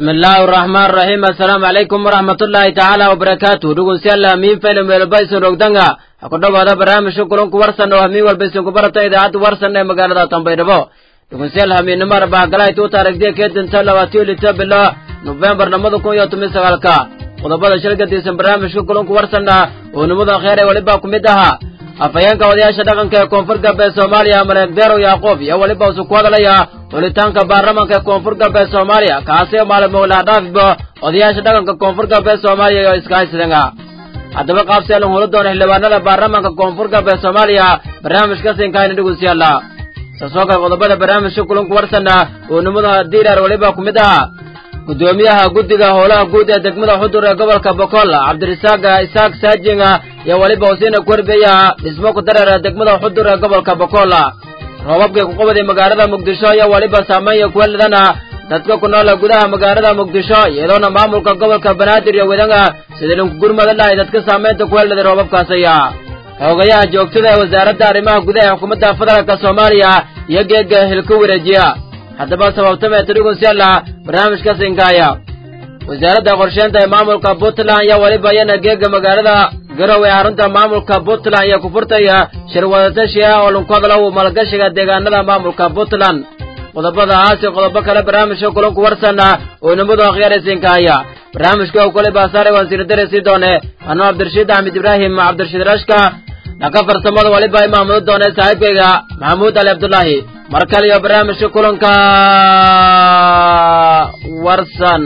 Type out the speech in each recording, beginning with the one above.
bismi illaahi araxmaan araxiim assalaamu calaykum waraxmatullaahi tacaala wabarakaatu dhugunsyalla miin faylum weelba isun ogdanga ha ku dhowaada barnaamijka kulanku warsan oo hamiin walba isinku barata idaacadda warsan ee magaalada tambaydhabo dhugunsyal hamiinnimo arbahagalahay tuuta aragdiya keedinta labaatiyo lita bilo nofembar labada kun iyo toban sagaalka qodobada shilgadiisan barnaamijka kulanku warsanna oo nimada kheer ee weliba ku mid ahaa afhayeenka odayaasha dhaqanka ee koonfur galbeed soomaaliya maleeg deerow yaaqoob iyo weliba usu ku hadalaya xulitaanka baarlamanka ee koonfur galbeed soomaaliya kaasi oo maalin mowlaadhaafiba odayaasha dhaqanka koonfur galbeed soomaaliya iyo iskahaysidanga haddaba qaabseelan hula doona xildhibaanada baarlamanka koonfur galbeed soomaaliya barnaamijka sinkaayna dhegeystayaala saasoo kale qodobada barnaamijka kulanku warsanna oo nimada diirar weliba ku mid ahaa guddoomiyaha guddiga howlaha guud ee degmada xudur ee gobolka bokool cabdirisaaq isaaq saajinga iyo weliba usiina kuwerbeya dhismo ku dareera degmada xudur ee gobolka bokool roobabkii ku qabaday magaalada muqdisho iyo weliba saameeya kuweladana dadka ku noola gudaha magaalada muqdisho iyadoona maamulka gobolka banaadir iyo wedanga sidii linku gurmada lahay dadka saamaynta kuweladay roobabkaasaya xoogayaha joogtada ee wasaaradda arrimaha gudaha ee xukuumadda federaalka soomaaliya iyo geega hilka wareejiya haddaba sababtamee tirigunsyalla barnaamijka sinkaaya wasaaradda qorsheynta ee maamulka puntland iyo weliba iyana geega magaalada garow ee xarunta maamulka puntland iyo kufurtaya shir wadatashi ah oo lunku hadalow maalgashiga deegaanada maamulka puntland qodobada aasi qodobo kale barnaamijka kulanku warsanna oo nimadu akhyaara sinkaaya barnaamijka u kale baasaare waan siridare sii doone anuu cabdirashiid axmed ibraahim cabdirashiid rashka dhaka farsamada waliba imaamudu doone saaxiibkayga maxamuud ali cabdulaahi mar kale iyo barnaamijka kulanka warsan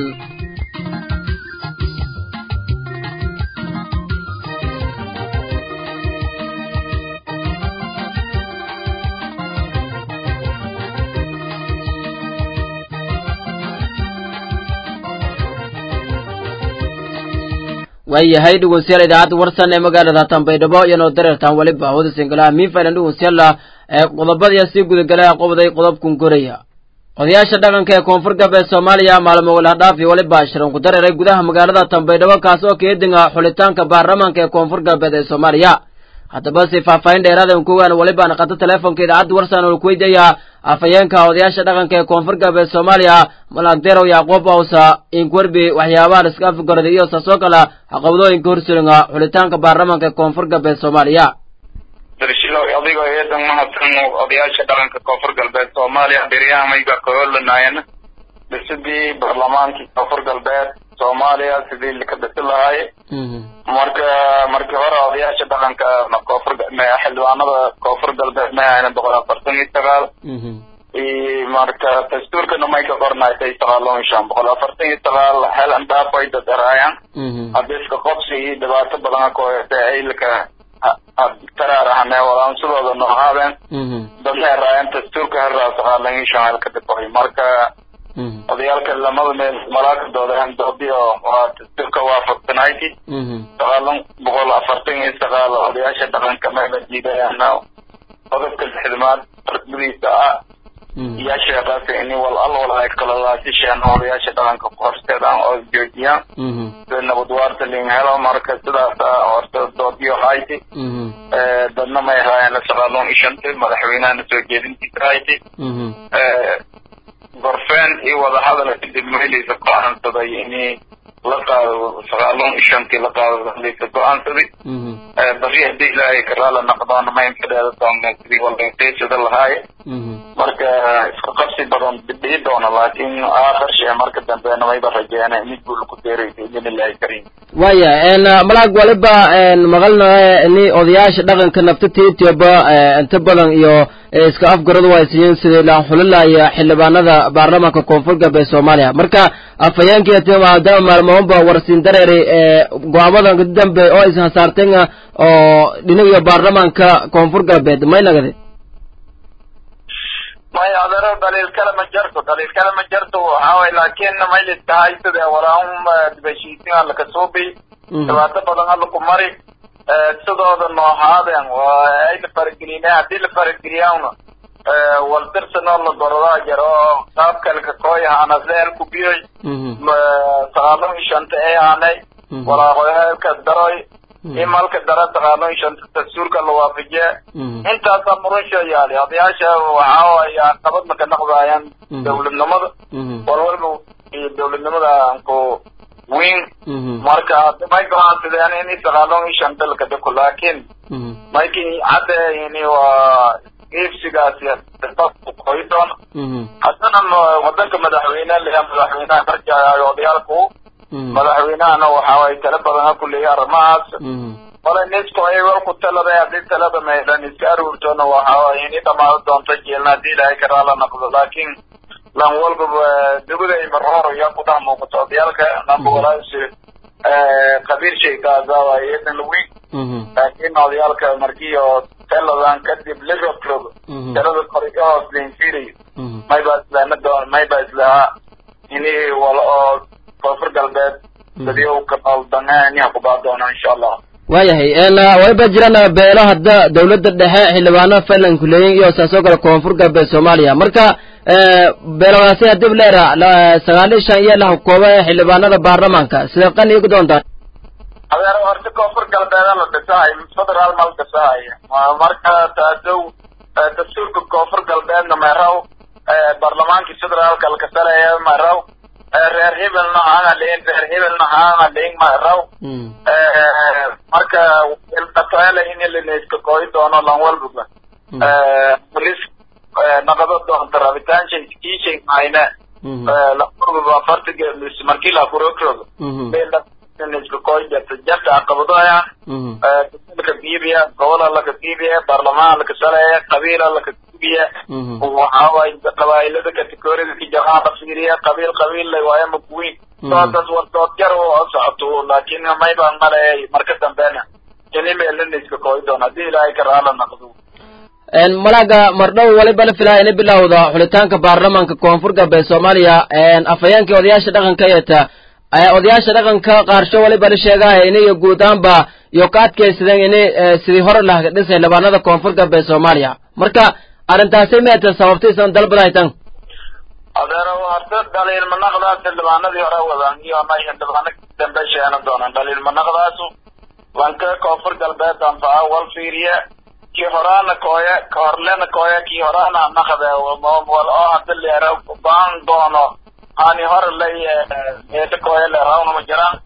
waayahay dhegeystayaal idaacadda warsan ee magaalada tambaydhabo iyanoo dareertaan weliba hawada singalaha miinfailan dhegeystayaala ee qodobadaya sii gudagalay qobaday qodobkun koraya odayaasha dhaqanka ee koonfur galbeed soomaaliya maalmo walaadhaaf iyo weliba shiran ku dareeray gudaha magaalada tambaydhabo kaas oo keedinga xulitaanka baarlamaanka ee koonfur galbeed ee soomaaliya haddaba si faahfaahin dheeraada kugaan weliba naqato teleefonka idaacadda warsan oo ku weydiiyaa afhayeenka odayaasha dhaqanka ee koonfur galbeed soomaaliya malagderow yaaqoob awsa inkwerbi waxyaabahan iska afgorday iyo saasoo kale caqabadooyinka horsulinga xulitaanka baarlamaanka ee koonfur galbeed soomaaliya darshilow adigoo eedan mahadsan odayaasha dhaqanka koonfur galbeed soomaaliya beryahamayga kahoolanaayana dhisidii baarlamaankii koonfur galbeed soomaaliya sidii laka dhisi lahaay marka markii hore odayaasha dhaqanka koonfur xildhibaanada koonfur galbeed may ahayna boqol afartan iyo sagaal marka dastuurkana may ka qornaysay sagaaloon shan boqol afartan iyo sagaal hel andhaafay dad eraayan hadiska qobsi iyo dhibaato badan ka hoyata aylka taraarahane walaansadooda noohaadeen dadna eraayan dastuurka heraa sagaalan iyo shan hel ka dhiboy marka odayaalka lamada meel malaakadooda doodiyo waa dastuurka waafaqsanayti sagaalan boqol afartan iyo sagaal odayaasha dhaqanka meela diidayana qodobka lixdamaad ragmadiisa ah iyo sheekaas ini wal al wal ay kalalaasisheen odayaasha dhaqanka ku horseedaan oo joojiyaan sida nabad waarta lin helo marka sidaas horta doodiyo hayti dadna may haayeen sagaalon ishanta madaxweynahana soo jeedintiisa hayti gorfeen iyo wadahadal kadib meeleysa go-aansaday ini la qaado sagaalon ishantii la qaado meeleysa go-aansaday bari hadii ilaahay karaala naqdoona ma infidheeda doona sidii walqeysada lahaaye marka isku qabsi badan bidhii doona laakiin aakhir shee marka dambeena mayba rajeena mid buu laku deeray biidin illaahi kariim waya malag waliba maqalna ni odayaasha dhaqanka naftada etioba inta badan iyo iska afgaradu haysiiyeen sidii la xulilaya xildhibaanada baarlamaanka koonfur galbeed soomaaliya marka afhayeenkii maadaama maalmoonba warsiin dareeray go-aamadan dambe oo is hasaarteen oo dhinaga baarlamaanka koonfur galbeed may nagade maya adaro daliil kale ma jarto daliil kale ma jarto waxaaway laakiin maylis tahay sida walaahum dibashiisin alla kasuubi dhibaato badan alla ku mari sidooda noohaadeen ay la faragelina haddii la farageliyaana waldirsanoo la gorodaa jaro qaab kale ka kooyahaana seel ku biyoy sagaalon shanta ay haanay walaaqoyaalka daroy imalka dara sagaalon shanta dastuurka la waafajiye intaasaa murunsha yaali odayaasha waxaa waaya qabad maka naqdaayaan dawladnimada walwalba iyo dawladnimada anku weyn marka may go'aansadeen in sagaaloon iyo shan dalka dako laakiin maykin hadda yani waa iibsigaasi qoy doon haddana wadanka madaxweyne leeya madaxweynaha markii odayaalku madaxweynahana waxa ay tala badan ku leeyahay arrimahaas wala nisko ay war ku talada hadii talada meelan iska aruurtona waxa ay ini dhamaado doonto jeelna hadii ilaahay ka raala noqdo laakiin lan walbaba dugada marhoro yaa ku dhex muuqato odayaalka namba walaasi qabiil shaykaasa waa iyadan weyn laakiin odayaalka markii oo taladan kadib liverpool talada kori ka hoos leinfiriyo mayba islaana doon mayba islahaa ini wala oo koonfur galbeed sidii u kabaldanganiha kubaa doona insha allah waayahay waliba jirana beelo hadda dawladda dhexe xildhibaano fayland kuleeyin iyo saasoo kale koonfur galbeed soomaaliya marka beeladaasi hadib leera sagaal iyo shan iyo la hukooba ee xildhibaanada baarlamaanka sidee qani ku doontaa adeer horta koonfur galbeeda la dhisahay federaal ma la dhisahay marka taasow dastuurka koonfur galbeedna meeraw baarlamaankii federaalka lakasaleeya meeraw reer hebelna hanga lein reer hebelna hanga lein meeraw marka dhataale in linaiska kooyi doono lan walbaba polis naqado doonta rabitaanshay kiishay mahayne walbaba fartiga markii la kurokrogo iska kooyi jarta jarta caqabadoya dastuurka biibiya gobola laka biibiya baarlamaan laka saleeya qabiila laka biibiya waxaaway qabaa'ilada kategorida kijaraha la fiiriya qabiil qabiil lay waayo makuwiin doodas war dood jar oo socoto laakiin mayba maleeyay marka dambena ini meelina iska kooyi doon haddii ilaahay ka raala noqdo malaga mardhow waliba la filaya ina bilowda xulitaanka baarlamaanka koonfur galbeed soomaaliya afhayeenkii odayaasha dhaqanka eeta odayaasha dhaqanka qaarsho waliba la sheegaya inayo guud ahaanba iyo ka adkaysadeen ini sidii hore lah dhisay xildhibaanada koonfur galbeed soomaaliya marka arrintaasi meeta sababtaysan dalbadaytan adeero horta dhaliilmanaqdaas xildhibaanadii hore wadaan iyo nay xildhibaano dambe sheena doonaan dhaliilmanaqdaasu wanka koonfur galbeed anfaca wal fiiriye kii horaana kooya ka horlena kooya kii horaana naqde wal oo hada leera baan doono hani hore lay eeta kooya leeraawna ma jiraan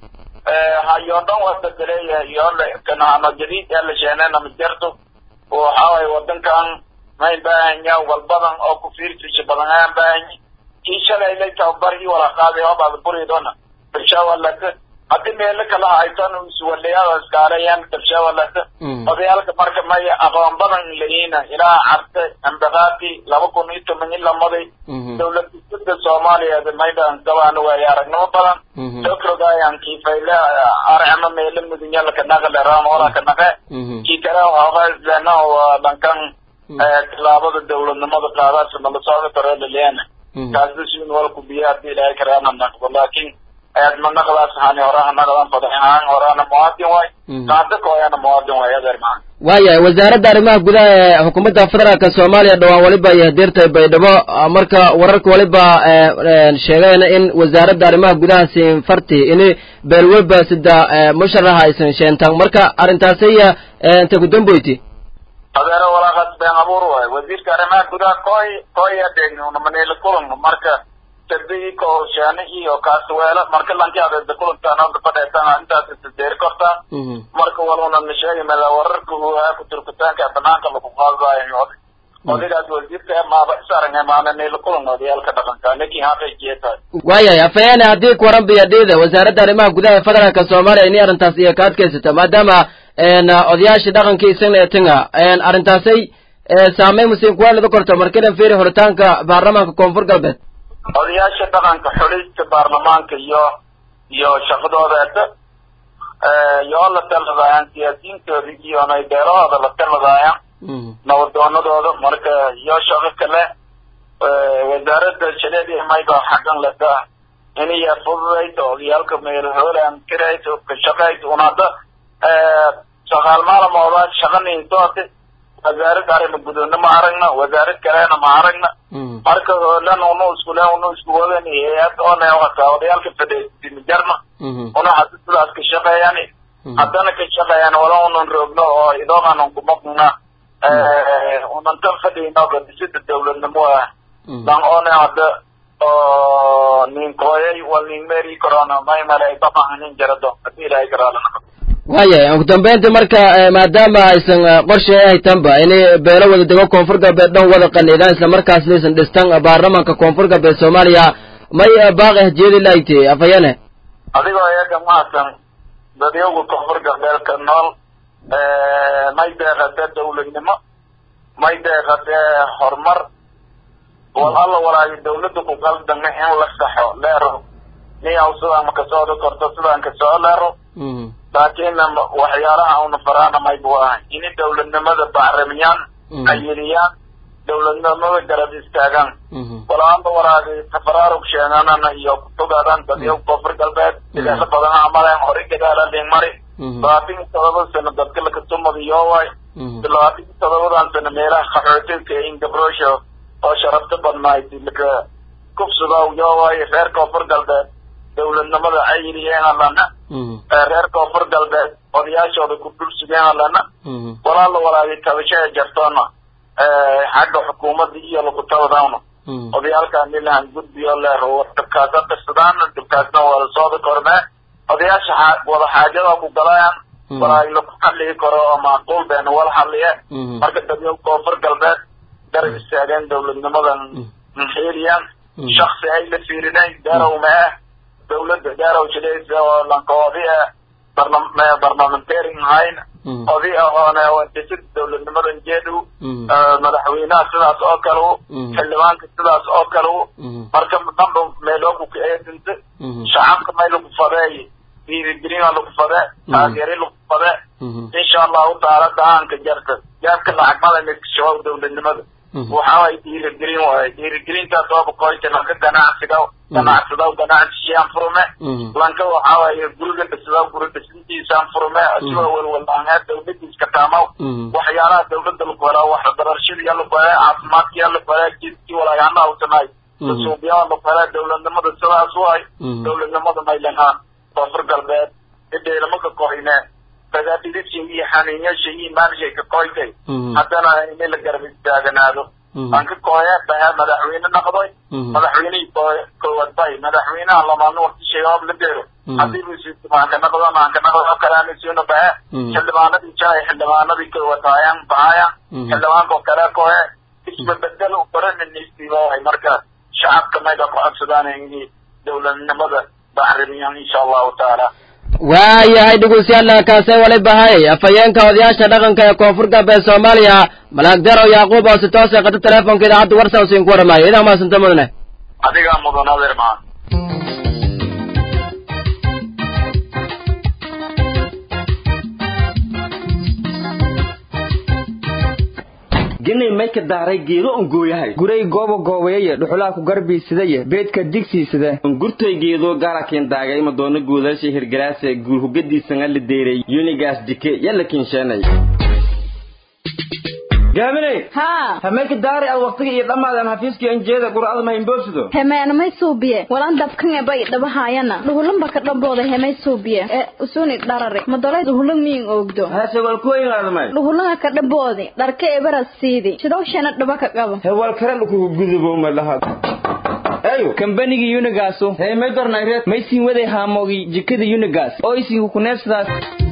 hayoo dhan waa bedeleya yoole kanahano jadiid ee la sheenena ma jirto waxaaway wadankan may baahanya wal badan oo ku fiirtiisa badan ayaan baahanya kii shalay lay tababar ii wala qaaday oo baad buridona dabshawalata haddii meelo kala haysan iswalayaada iskaalayaan dabshawalata odayaalka marka may aqoon badan layiina ilaa carte ambaqaati laba kun iyo toban iyo lamaday dawlad dhisida soomaaliyeed maydhan gabaana waayo aragnimo badan sokrogayaan kiifayle arcama meelo mudunyala kanaga leraan wala kanaqe kii kale waxaaqaisleena waa dhankan tilaabada dawladnimada qaadaasa nala socda karelaleena kaasi sin walku biya hadii ilaahay karaana naqdo laakiin aadma naqdaas hani horaha naqdan fadaxaan horana muwaadin waay qaada kooyana muwaadin waay adeer maa waayahay wasaaradda arrimaha gudaha ee xukuumadda federaalka soomaaliya dhowaan waliba iyo hadeertay baydhabo marka wararka waliba sheegayna in wasaaradda arrimaha gudaha siinfarti ini beelweba sida musharaxa aysan sheentaan marka arrintaasiya intay ku damboyti adeero walaaqaas been abuur waay wasiirka arrimaha gudaha kooy kooya degnunamanila kulan marka sabigi kooshaani iyo kaasweelo marka lanki adeeda kulantaanada fadheetaan intaas isadeeri kortaa marka waluna na sheegi mala wararka uhaa ku turkitaanka banaanka lagu qaadaayo odigaas wasiirka maaba isaranga maana nila kulan odayaalka dhaqanka ninkii haqay jeetaay waayahay afhayeene haddii kuwaran biyadhiida wasaaradda arrimaha gudaha ee federaalka soomaaliya ini arrintaas iyo ka adkaysata maadaama odayaashii dhaqankii isagna etinga arrintaasay saameyn musiin kuwa lada korto markidan fiiri horitaanka baarlamaanka koonfur galbeed odayaasha dhaqanka xulista baarlamaanka iyo iyo shaqadoodeeta yoo la taladaayaan siyaasiyiintooda iyo nay beelahooda la taladaayaan nabadoonadooda marka iyo shaqo kale wasaaradda shaleedi mayba xaqan lata iniya fududayto odayaalka meelhoolaan kirayto ka shaqayto un hadda shaqaal maalamooda shaqaniintooti wasaarad arrima gudoonna ma aragna wasaarad kalena ma aragna marka hoolan unu iskule unu isku wadan hay-ad one hataa odayaalka fadhiisimijarna una hada sidaas ka shaqeeyaan haddana ka shaqeeyaan wala unan roogno oo idooqanan kumaqna unan tan fadhiyno gadisida dawladnimo ah dan one hadda oo nin kooyay wal nin meri corona may malay dabcan nin jarado hadii ilaahay garaalana waayahay ugu dambeyntii marka maadaama aysan qorshe haytanba inay beelo wada dego koonfur galbeed dhan wada qaniidaan isla markaasna aysan dhistan baarlamanka koonfur galbeed soomaaliya may baaqi hajiyadi laayte afayane adigoo eega mahadsan dadyagu koonfur galbeedka nool may deeqatee dawladnimo may deeqatee horumar wal alla walaayo dawladda ku qaldame in la saxo leero niyaw sidaan ma kasooda korto sidaan kasoo leero laakiin waxyaalaha una faraana maybu ahay ini dawladnimada bacramiyaan ayiliyaan dawladnimada garab istaagaan walaanda waraagi tafaraarug sheenanana iyo kutugadan dadyo koonfur galbeed sideesa badan amaleen hore gadaala mari labaatan iyo todoba sano dadka lakatumadiyooway labaatan iyo todobadan sano meelaha qaxootinka in gabrosho oo sharafta badnayd laka kufsudow yooway reer koonfur galbeed dawladnimada ayiliyeen alana reer koonfur galbeed odayaashooda ku dhulsugeen alana walaala walaagi tabashaya jartoona xagga xukuumadda iyo lakutabadawna odayaalkaan ilahan gudbiyo leero dhibkaasa qisadaana dhibkaasna wada sooda kormee odayaasha wada xaajada ku galayaan walaagi laku xalligi karo oo macquul beena wala xalliye marka dadyo koonfur galbeed garab istaageen dawladnimadan maxeeliyaan shaksi ay la fiirinayn garow ma ah dawladda garow jilaysa oo lankoodi ah barlamentarian ahayn odi ahoone dhisid dawladnimadan jeedu madaxweynaha sidaas oo kale u xildhibaanka sidaas oo kale u marka dhanba meelooku kaeedinta shacabka may lagu fadeey dhiirigelina lagu fade taageeri lagu fade insha allahu taala dahaanka jarta jaabka lacag madaniskashabaab dawladnimada waxaaway dhiirigelin waaye dhiirigelintaas ooba koyta lanka ganacsiga ganacsadaw ganacsiyaan furme lanka waxaawaye guriga dhisadaw guri dhisintiisaan furme asigoo welwalaangeed dawladiiska taamaw waxyaalaha dawladda lagu helaa waxbarashadiya lagu helaa caafimaadkiya lagu helaa jidkii walaagaana hawsanaay suuqyada lagu helaa dawladnimada sidaas waay dawladnimada maylanhaan koonfur galbeed idheelama ka koyne dagaadhidisha iyo xaniinyasha iyo maanshay ka koytay haddana ini la garab istaaganaado aan ka kooye bahe madaxweyne noqday madaxweynihii koowaad bay madaxweynaha lamaadna wartishay hoob la deero haddii busimaanka noqdon aan ka noqdo kalaanisiino bahe xildhibaanadii jalay xildhibaanadii koowaad haayaan bahayaan xildhibaanka oo kale kooye isbabedel u barananistiibahay marka shacabka mayga ku codsadaan ini dawladnimada bacrimiyaan insha allahu taala waayahay dhegeystayaal kaasay wali bahay afhayeenka odayaasha dhaqanka ee koonfur galbeed soomaaliya malaag darow yacquub oo si toos ay qata teleefonka idaacadda warsan siin ku waramayo idaa maasanta mudane adigaa mudan adeer maa ginay may ka daaray geedo on gooyahay guray gooba goobeeye dhuxulaa ku garbiisadaye beedka digsiisada gurtoy geedo gaarakin daagay madoona guudaasha hirgalaase guurhugadiisanga la deeray yunigaas dike yalla kinsheenay gaaminey haa hamay ka daaray ad waqtiga iyo dhammaadan hafiiskii anjeeda qur'ada ma himboobsido hemeena may suubiye walan dabkan ebay dhabahaayana dhuhulanba ka dhambooda hemay suubiye ee usuni dharare madolay dhuhulan miyin oogdo hase walkuwayngaadamay dhuhulanga ka dhamboodi dharka ebara siidi sidowshana dhaba ka qabo hewal kale dhukugu gudubo malaha eyo kambanigii unigaasu hee may dornayreed may siin waday haamogi jikada unigas oo isiinku kuneebsadaas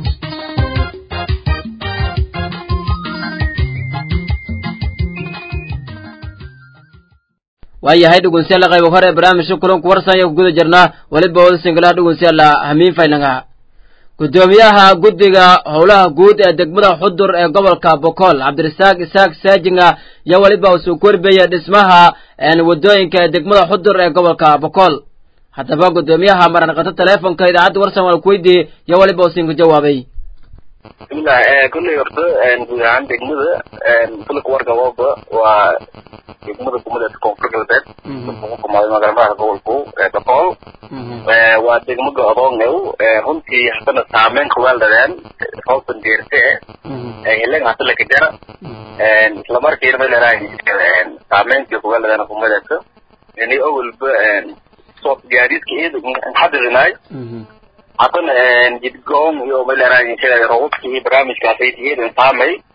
waayahay dhegeystayaal qayb hore barnaamijka kulanku warsan ayaa ku guda jirnaa weliba wada singalaha dhegeystayaal hamiin faynanga gudoomiyaha guddiga howlaha guud ee degmada xudur ee gobolka bokool cabdirasaaq isaaq saajinga iyo weliba uu soo korbeeya dhismaha wadooyinka ee degmada xudur ee gobolka bokool haddaba gudoomiyaha maranqato teleefonka idaacadda warsan waa kuweydiiyey iyo weliba uu siinka jawaabay bismillah kulley horta guud ahaan degmada fulka warka waba waa degmada gumadeeda koonfur galbeed ugu kumaaday magaalmadaha gobolku boqol waa degmo go-doongow runtii haddana saameyn kuweeldadeen hoosan deerte hilen hada lakajara isla markiina may leedahay saameyntii kuweeldadeen kumadeedka ini awalba soot gaadiidka iyada xadidinaay haddana jidgoon iyo may leedahay robabkii barnaamijkaasay iyada saamay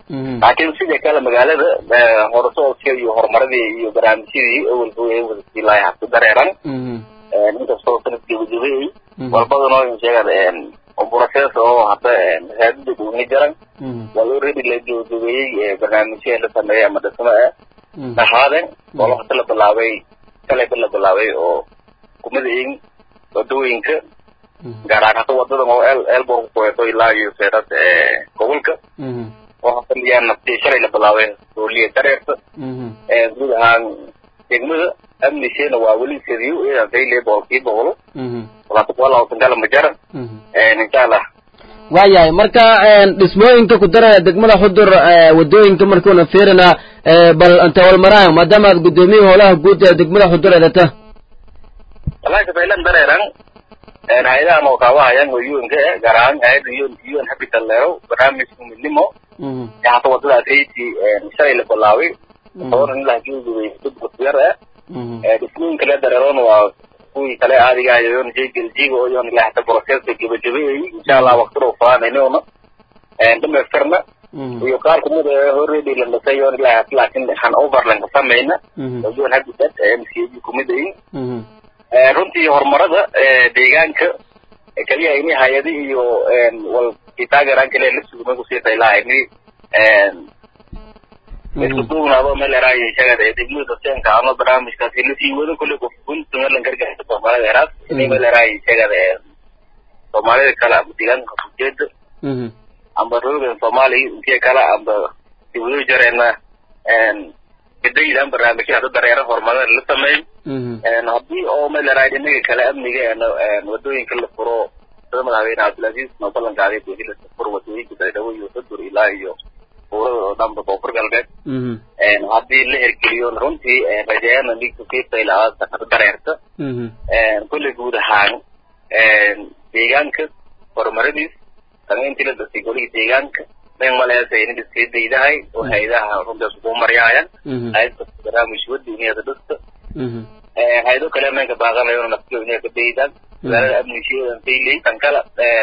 laakiin sidii kale magaalada horusocodka iyo horumaradii iyo barnaamijyadii awalba ay wada siilaay habka dareeran inkastoo sanad gebagabeeyey walbadano sheegan process oo hadda masaajida dhugni jaran waa already la gebagabeeyey barnaamijya la sameeyay ama dhismo ah dhaxaaden oo waqti la bilaabay kalayba la bilaabay oo kumadayin wadooyinka gaar ahaan hadda wadadan oo el elbor kuweeto ilaa iyo seerad gobolka oo hadda liyaan naftii shalay la bilaabay dooliya dareerta guud ahaan degmada amnisheena waa weli sadiyo idan dayle boqolkii boqolo walaatukala majaran insha allah waayahay marka dhismooyinka ku daraya degmada xudur wadooyinka markuuna fiirina bal inta walmaraayo maadaama aad guddoomiye howlaha guud ee degmada xudur edata wallahi kafaylan dareeran hay-adahan oo kaawahayaan oo un-ka eh gaar ahaan hay-adda un un habital leero barnaamijka midnimo ee hata wadadaas hayti shalay la bilaabay toban ilaa geegubay yar eh dhismooyinka la dareeroona waa kuwii kale aadiga ayoon jegeljiga oo yoon ilaa hata processka gebagabeeyay insha allah waqtida ufaanaynoona dhameystirna iyo qaar kumid ee already la dhisay yoon ilaa hata laakiin han overland ka samayna oo yoon habitat mcg kumid ayin runtii horumarada deegaanka kaliya ini hay-adi iyo wal kitaagaraan kale la sugmay kusii daylaha ini isku duubnaado meel eraayo shagada degmada seenka ano barnaamijkaasi lasii wado kulle qofkunta meelan gargaarka soomaalida eraas ini meel eraayo shagada soomaalida kale ama deegaanka ujeeda amba roogan soomaaliya intiya kale amba dibado jareena kadaydan barnaamijya hadda dareera horumarada la sameeyo haddii oo meel eraayo inaga kale amniga wadooyinka la furo sida madaxweyne cabdilcaziz noo ballan qaaday buuxi la furo wadooyinka baydhabo iyo xudur ilaa iyo buurada oo dhanba koonfur galbeed haddii la hergeliyo runtii rajayaana ligkukifaylaada dareerta kulle guud ahaan deegaanka horumaradiis samayntii la dasay golihii deegaanka men maleesa inid iskii daydahay oo hay-adaha runtaas ugu maryaayaan hay-adka barnaamij wadi iniyada dhista hay-ado kale menka baaqanayo naftiyo inay ka daydaan magaalada amnishiyadan dayley tan kala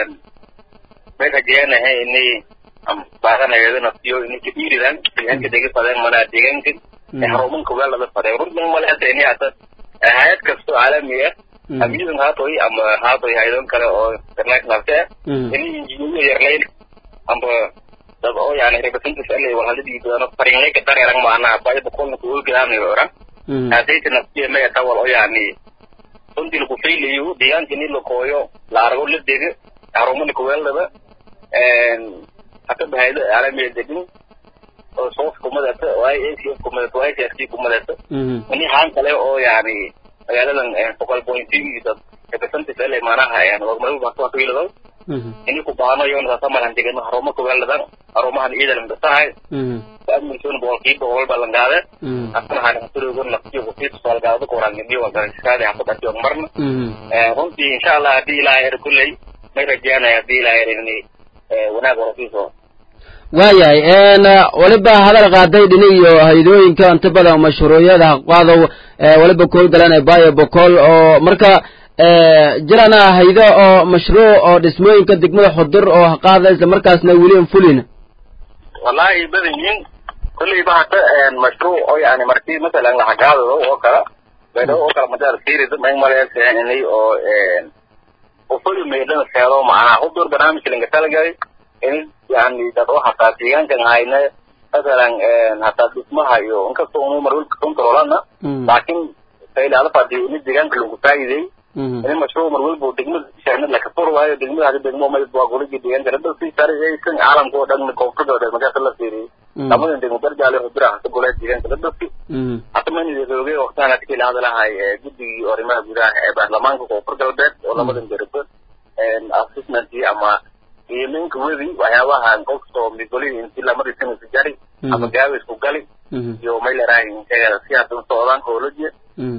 may rajayanahay inay baaqanayo naftiyo inay ka dhiiridaan deegaanka dega fadeen manaa deegaanka harumanka weelada fadeen runtan maleesa inay hata hay-ad kasto caalami ah amiyudan haatoy ama haatoy hay-adon kale oo international ka ah inay injiniyo yarlayn amba dad oo yani representative alle walhalidii doono farinlay ka dareeran maanaha bayada kolna ku olgadaanayo oran haasayta naftiya maya tawal oo yani runtii lagu faylayo deegaanka ini lakooyo la arago la dega harumana kuweeldaba hata bahaydo caalamiya degin oo soos kumadata oo i a c f kumadata oo i c r c kumadata ini haan kale oo yani magaaladan boqol point dad representative alle maanaha horumarada ini ku baanayo sasamalan degano haruma kuweeldadan harumahan ciidan dhasahay amnisoon boqolkiiba boqol balan qaade asna han hasurogon naftiyo kufiit soalgaado kurangidiyo wagarskaade hafadatiyo marna runtii insha allah haddii ilaahay er kulley may rajaanaya haddii ilaahay er ini wanaag warasiiso waayahay weliba hadal qaaday dhini iyo haydooyinka inta badan mashruucyada haqaadow weliba kool galan ee bayo bokool oo marka jirana haydo oo mashruuc oo dhismooyinka degmada xudur oo haqaada isla markaasna weli an fulin wallahi badan yihiin kulleyba hata mashruuc oo yani markii masalan lahagaadado oo kala beedho oo kala madaar fiirida may maleesahanay oo ufuli meydhana seedo macnaha xudur barnaamijka linga talagalay in yani dad oo hataa deegaankan hayna masalan hataa dhismaha iyo inkastoo unu marwilka controlana laakiin saylaala fadhiyo ini deegaanka lagu faa'iiday ini mashruuc mar walba degmada shaanad laka fur waayo degmada hadi degmo mid waa goligi deegaanka hadda si saraysan caalamka oo dhan koonfurda oo dhan markaas la fiiriyay lamadan degmo barjaale hudura hata golaa deegaanka la dhafki hata manida roogay waqtahan hadkii la hadlahay guddigii arrimaha gudaha ee baarlamaanka koonfur galbeed oo lamadan derba assessmentii ama qiimeynka wedi waxyaabahan qofkoo migolihii intii lamadii sanadka jari ama gaabisku gali iyo may lerahay si hadan socdaan howlajiya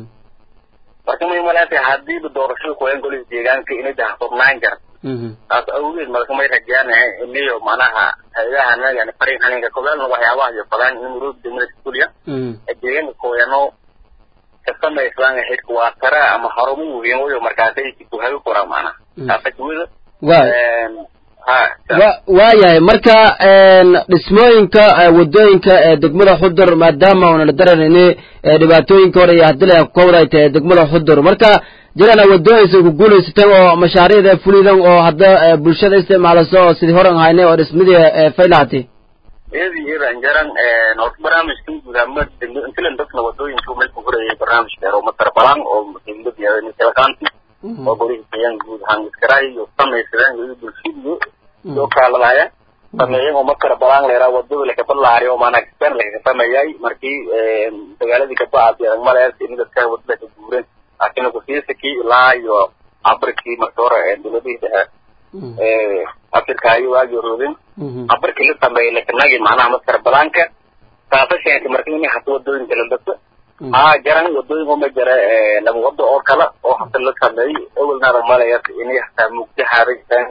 marka may malaatay hadiiba doorashada kuwayan golihii deegaanka inay dahfurnaan jar taas awgeed marka may rajaanahay iniyo manaha hayadahana yani farin haninka kobaalna waxyaabaha iyo fadaan in muruud degmada kuliya ee deegaanka kooyano kasamaysaan xidka waa tara ama harumu weyn wayo markaasay kuhabi kora macnaha taasa kuwada ha wa waayahay marka dhismooyinka wadooyinka ee degmada xudur maadaama una la daranayni dhibaatooyinka hore iyo haddii la kowday tahay degmada xudur marka jirana wadooyinsa ku guulaysatay oo mashaariicda fulidan oo hadda bulshada isticmaalaso oo sidii horan haynay oo dhismadii faylahatay iyadi iyadan jaran horta barnaamijkan guud ahaan intilan dadna wadooyinka meel ku horayay barnaamij dheer oo matar balan oo muhiimadiyakalakaanti oo golihi kayaan guud ahaan iskaraay iyo samaysadaan iyo bulshadiyo soo kaaladaya sameeyan oo markale balaan leeraa wadada lakabalaari oo maanaa kisbeen lakasameeyay markii magaaladii kabacaasi adag malees in dadka wadada ka guureen laakiin kusiisakii ilaa iyo afrikii marka hore dowladihii dhexe afrika ayo waagi roodin afrikii la sameeyay lakanagi macnaha maskara balaanka taasa sheentay marka in hata wadooyinka la dhato haa jaran wadooyin uma jara laba wado oo kale oo hata la sameeyey awalnaada malayas inay hataa mugdi haaritaan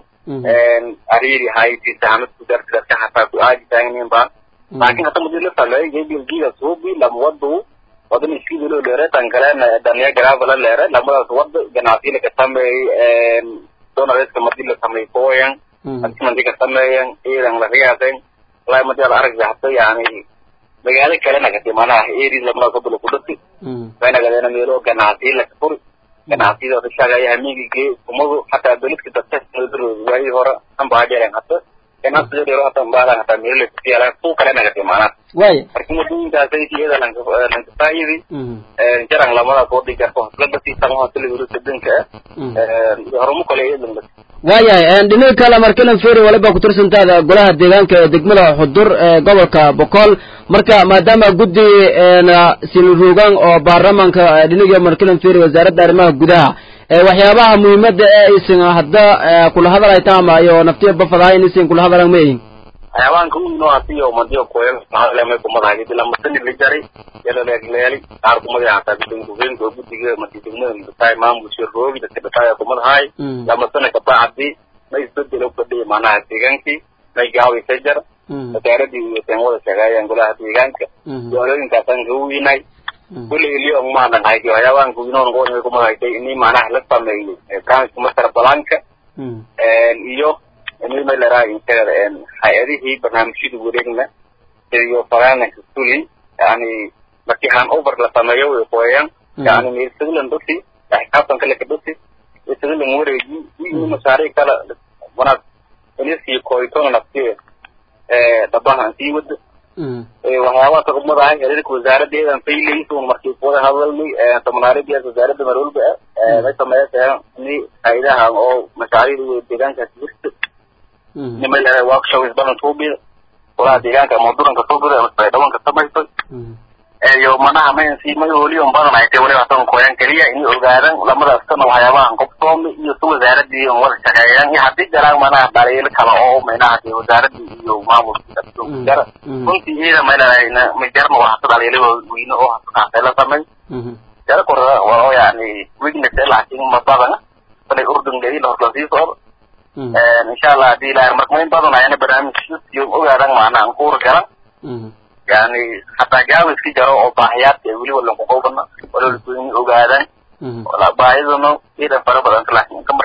ariiri hayti sahamad ku darti dadka hataa ku aadi taagnin baan laakiin hata mudi la sameeyey gebilgiga suubi lama wadu wadan iskidilo leere tan kalena danya garavala leere lamadaas wada ganacsiya laka sameeyey donareska madi la sameey kooyan hadii madi ka sameeyan iidan la riyaasen walaahi madi ala aragda hata yani magaalo kale nagati manaha eri lamadaas wada laku dhati way nagadeena meelo ganacsiya laka furi ganacsiyada shagaya hamigige kumadu hataa beledka dadka waagi hore anbaajeeren hata ganacsiga dhero hata mbaadan hataa meelo lakasiyaala suu kale nagati manaha waaya marka wadooyinkaasay iyada lankafaayidi jaran lamadaas wadi garto haslagasi tamahasilawiro sadanka horumo kale iyadan waayahay dhinaga kale markilan feri waliba kutirsantaada golaha deegaanka ee degmada xudur ee gobolka boqol marka maadaama guddi silruugan oo baarlamaanka dhinaga markilan feri wasaaradda arrimaha gudaha waxyaabaha muhiimada ee aysan hadda kula hadalhaytaan ama iyo naftiya bafadahayn isan kula hadalan ma yihin xayawaanka uno hatiyo madiyo koyan mahaleme kumadahay ila masani la jaray yala leegleeli qaar kumadi hataa bidan gubeenka oo guddiga madi degmada dhataay maamulsha roogi dadka dhataaya kumadahay lamasana kabacdi ma isbedelo fadhiya macnaha deegaankii may gaawi ka jar wasaaradii iyo teemada sheegaayaan golaha deegaanka doolooyinkaasaan ka wiinay kulli iliyo maadan haydi xayawaanka winoon qoonay kumadahaytay ini macnaha la sameeyo barnaamijka masar balaanka iyo imimalera inteeda hay-adihii barnaamijyada wareegna iyo faraananka suli yani markii han over la sameeyo way qoyaan yani meelsagilan dhasi xisaabtanka laka dhasi meelsagilan wareegi iyo mashaariic kale wanaag inisii koytona nafti dhabahan sii wada waxyaabaha taqumadahay xiriirka wasaaradeedan faylaysun markii kuwada hadalnay samanaaridiyaas wasaaradda marwalba may sameeyasa ni hay-adaha oo mashaariicda deegaankaas jirta nimay leedahay workshops badan suubida golaha deegaanka ama duranka suubida ama dhawanka samaysay iyo manaha maynsi may holiyon badan ay tahay waliba tan koyan keliya inay ogaadaan lamadaas kana waxyaabahan qobsoome iyo si wasaaradii wada shaqeeyaan iyo haddii jaraan manaha dhaliilo kale oo maynaha dee wasaaradii iyo maamulka jara runtii iyada may leedahay ma jarna waa hasa dhaliilo weyne oo hasa la samay jara kora waa yani weakness laakiin ma badana balay urdun leeyin horta sii socda insha allah hadii ilahay marka mayn badan ayana barnaamijyo ogaadan macnaha ankuura galan yani hataa gaawa iska jaro oo baahiyaadka ee weliba lanku qowbana walalagoyni ogaadaan baahidana iidan fara badan laakiin ka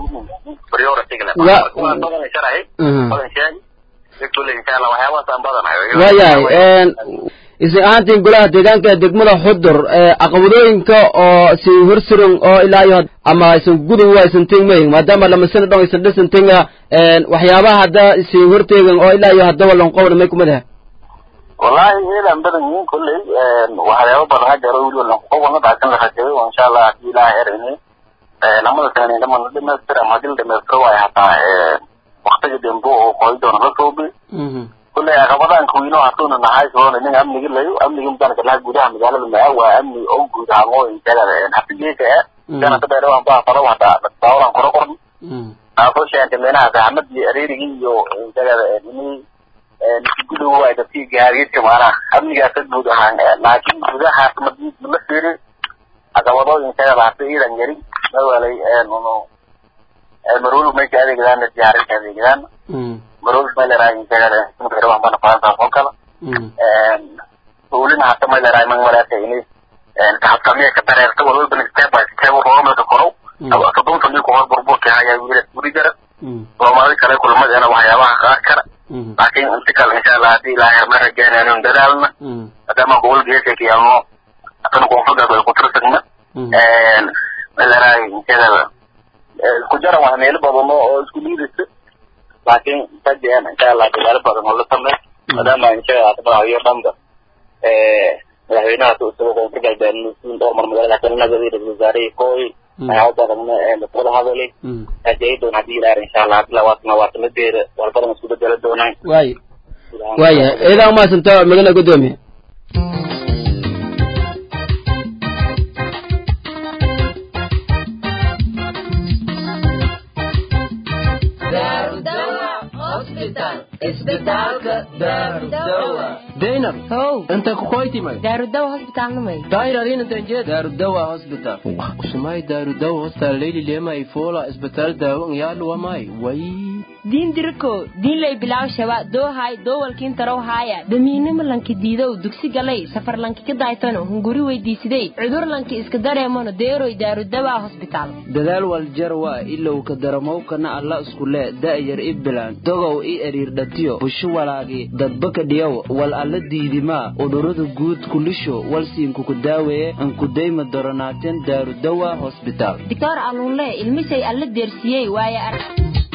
markaabadan sharahay badan sheegi kule insha allah waxyaabahaas aan badanayo waayahay isin ahaantiin golaha deegaanka ee degmada xudur caqabadooyinka oo si horsuran oo ilaa iyo ama isan gudub waa isan tegmayin maadaama lamasana dhon isan dhisan tenga waxyaabaha hadda isin horteegan oo ilaa iyo hadda walan qowna may kumadaha wallahi iidan badan yihiin kulley waxyaaba badan ha jaro weliba lankuqowana laakin la rajeeyo insha allah hadii ilaha erayni lamada sane dhamana dhamaystir ama hadii la dhamaystiro waayo hataa waktiga dembo oo qoy doona la soobi kulley caqabadahan kuwiino hatuuna nahay soona nin amnigi layo amnigi mudanka laha gudaha magaalada maa waa amni oo guud ahaan oo injagada hafigeeka eh kana ka dheerawan baa faro hata daawalan koro qorni taasoo sheentay meenaha saxamadii areerigii iyo injagada ini gudow waa dadkii gaadiidka maanaha amnigaasa guud ahaan laakiin gudaha la fiiri caqabadooyin injagada hata iidan yari mawalay marwal may ka adeegdaan diyaarin ka adeegdaan marwal may leedahay injagada mudarawan bana farantaas oo kale ulina hata may leedahay man walaata ini kahabsamiya ka dareerta walwalba step by step roomaka korow soddon sanii kuhor burburka haya wiila guri jara soomaali kale waxyaabaha kulmadeena waxyaabaha qaar kara laakiin inta kale insha allah haddii ilaahay ma rajaynayno dadaalna maadaama gobol geeska kiyaalno haddana koonfurta bay ku tirsagna malaraay inteedaba isku jaran waa meelo badan oo isku liidaysa laakiin rajeen insha allah dadaalo badan oo la sameey maadaama insha allah hadaba iyo dhanba madaxweynaha isagoo koonfur galbeed nuusiin dhowr mar magaalada kalinaga ra-iisul wasaarihii kooy waxyaaba badanna wada hadalay rajay doon haddii ilaahay insha allah hadii labaatana waatanadeeda walbadan isku bedelo doonaan waay waaya idaa umaadsanta magana gudoomiye zainab how inta kukoytimay daarudawa hosbitaalnamay dairarinantanjee daarudawa hospital usumay daarudawa hospital leyli lema ifola isbitaal daawo ngyaluwamay way diin diriko diinlay bilaw shaba doohay doowalkiin tarow haaya damiinimo lanki diidow dugsi galay safar lanki ka daaytano hunguri weydiisidey cudur lanki iska dareemono deeroy daarudawa hosbitaal dadaal waljarwa ilow ka daramowkana alla iskule da'yar i bilaan dogow i eriirdhatiyo busho walaagi dadbaka dhiyow wal alla diidimaa udhurada guud kulisho walsiinkuku daaweeye ankudayma doronaateen daarudawa hosbitaal doctor alunle ilmisay alla deersiyey waaye arag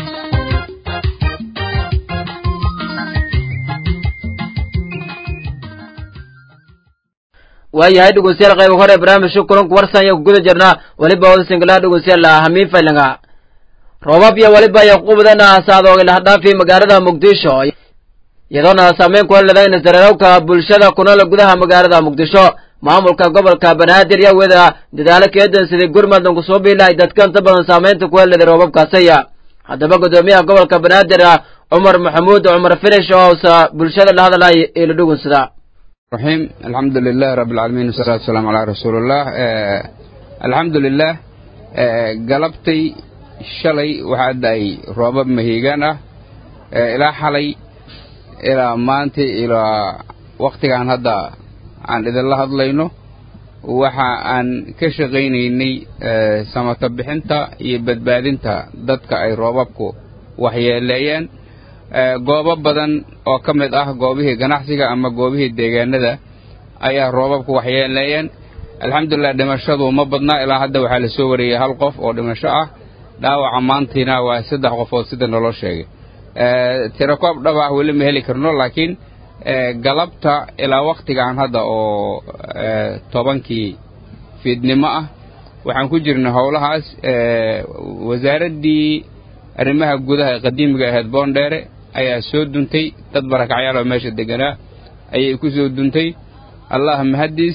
waayahay dhegeystayaal qayb hore barnaamijka kulanku warsan iyo guda jirna weliba wada singalaha dhegeystayaal hamiin faylanga roobab iyo weliba iyo qubdana saadooga lahdhaafi magaalada muqdisho iyadoona saameyn ku heladayn sareerowka bulshada kunool gudaha magaalada muqdisho maamulka gobolka banaadir iyo wada dadaalo keedan sidii gurmadan kusoo biilahay dadka inta badan saameynta ku heladay roobabkaasaya haddaba gudoomiyaha gobolka banaadir cumar maxamuud cumar finish oo bulshada la hadalay ila dhugunsada الرحيم الحمد لله رب العالمين والصلاة والسلام على رسول الله آه الحمد لله آه قلبتي شلي وحد أي روباب مهيجان آه إلى حلي إلى مانتي إلى وقت عن هذا عن إذا الله هضلينه waxa aan ka shaqaynaynay samata bixinta iyo badbaadinta dadka ay roobabku waxyeeleeyeen goobo badan oo ka mid ah goobihii ganacsiga ama goobihii deegaanada ayaa roobabku waxyeeleeyeen alxamdulilah dhimashadu ma badnaa ilaa hadda waxaa la soo wariyey hal qof oo dhimasho ah dhaawaca maantiina waa saddex qofood sida naloo sheegay tirakoob dhab ah weli ma heli karno laakiin galabta ilaa wakhtigan hadda oo tobankii fiidnimo ah waxaan ku jirnay howlahaas wasaaraddii arrimaha gudaha ee qadiimiga ahayd boondheere ayaa soo duntay dad barakacyaal oo meesha deganaa ayay ku soo duntay allah mahaddiis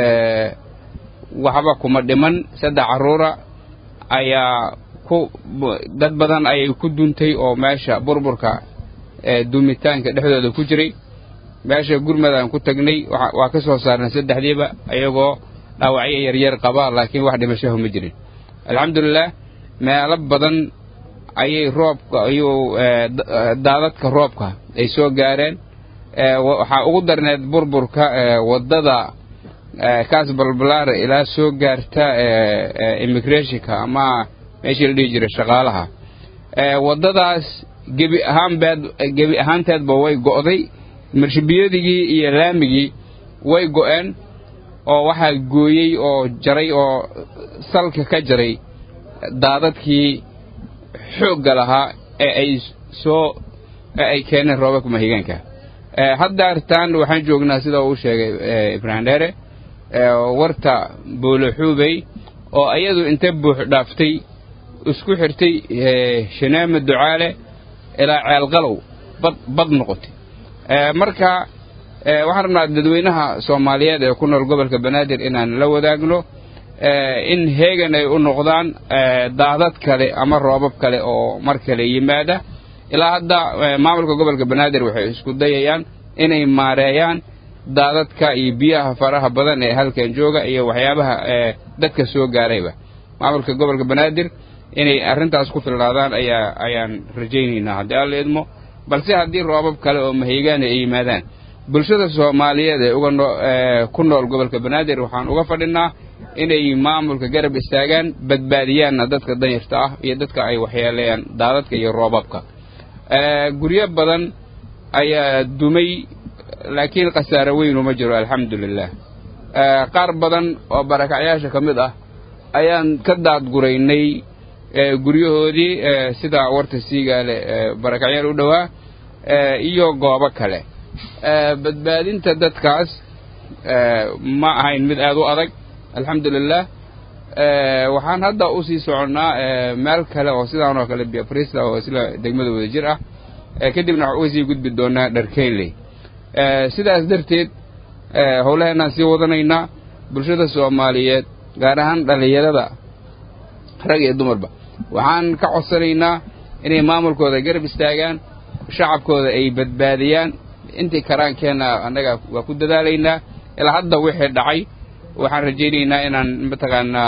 waxba kuma dhiman saddex carruura ayaa ku dad badan ayay ku duntay oo meesha burburka duumitaanka dhexdooda ku jiray meesha gurmad aan ku tagnay waa ka soo saarnay saddexdiiba ayagoo dhaawacyo yaryar qaba laakiin wax dhimashahu ma jirin alxamdulilah meelo badan ayay roobka ayuu daadadka roobka ay soo gaareen waxaa ugu darneed burburka waddada kaas balbalaare ilaa soo gaarta immigrationka ama meeshii la dhihi jiray shaqaalaha waddadaas gebi ahaanbeed gebi ahaanteedba way go'day marshabiyadigii iyo laamigii way go'een oo waxaa gooyey oo jaray oo salka ka jaray daadadkii xoogga lahaa ee ay soo ee ay keeneen roobabka mahigaanka hadda artaan waxaan joognaa sida uu sheegay ibraahim dheere warta booloxuubey oo iyadu inta buux dhaaftay isku xirtay shanaama ducaale ilaa ceelqalow bad bad noqotay marka waxaan rabnaa dadweynaha soomaaliyeed ee ku nool gobolka banaadir inaan la wadaagno in heegan ay u noqdaan daadad kale ama roobab kale oo mar kale yimaada ilaa hadda maamulka gobolka banaadir waxay isku dayayaan inay maareeyaan daadadka iyo biyaha faraha badan ee halkan jooga iyo waxyaabaha dadka soo gaarayba maamulka gobolka banaadir inay arrintaas ku filnaadaan ayaa ayaan rajaynaynaa haddii alla idmo balse haddii roobab kale oo mahigaana ay yimaadaan bulshada soomaaliyeed ee uga ku nool gobolka banaadir waxaan uga fadhinaa inay maamulka garab istaagaan badbaadiyaanna dadka danyarta ah iyo dadka ay waxyeeleeyaan daadadka iyo roobabka guryo badan ayaa dumay laakiin khasaare weynu ma jiro alxamdu lilah qaar badan oo barakacyaasha ka mid ah ayaan ka daadguraynay guryahoodii sida warta siigaale barakacyaal u dhowaa iyo goobo kale badbaadinta dadkaas ma ahayn mid aad u adag alxamdu lilah waxaan hadda u sii soconnaa meel kale oo sidaan oo kale biafrista oo isla degmada wada jir ah kadibna waxaan uga sii gudbi doonaa dharkeyley sidaas darteed howlaheenaan sii wadanaynaa bulshada soomaaliyeed gaar ahaan dhallinyarada rag iyo dumarba waxaan ka codsanaynaa inay maamulkooda garab istaagaan shacabkooda ay badbaadiyaan intii karaankeenna annaga waa ku dadaalaynaa ilaa hadda wixii dhacay waxaan rajaynaynaa inaan mataqaanaa